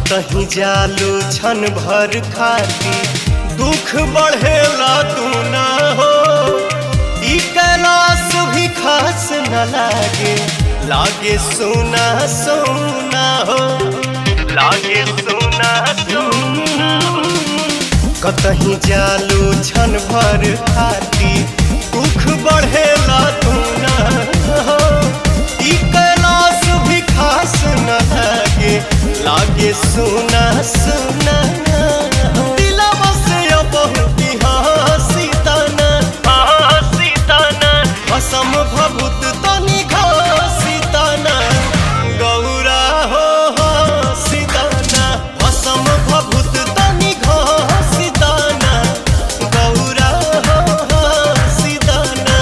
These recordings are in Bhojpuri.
कतही जालू छन भर खाती दुख बढ़ेला तू ना हो ई कैलाश भी खास न लागे लागे सोना सोना हो लागे सोना सोना कतही जालू छन भर खाती दुख बढ़ेला तू ना हो ई कैलाश भी खास न लागे लागे सोना सोना दिलवा से बहुत हंसी तना हंसी तना असम भभूत तनी घसी तना गौरा हो हंसी तना असम भभूत तनी घसी तना गौरा हो हंसी तना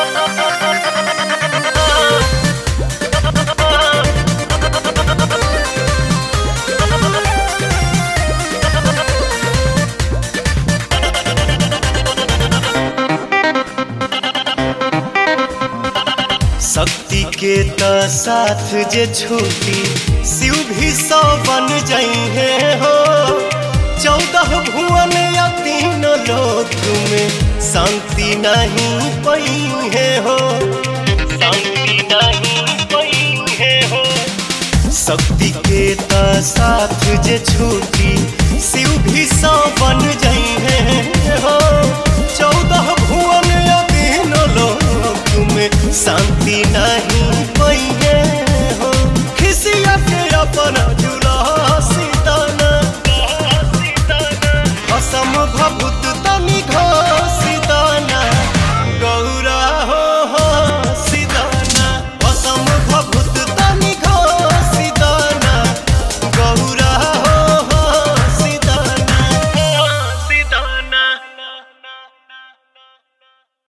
शक्ति के त साथ जे छूटी शिव भी सौ बन जइहे हो चौदह भुवन या तीन लोक में शांति नहीं पइहे हो शांति नहीं पइहे हो शक्ति के त साथ जे छूटी शिव भी सौ बन जइहे हो चौदह भुवन या तीन लोक में शांति नहीं पइहे हो खिसिया के अपन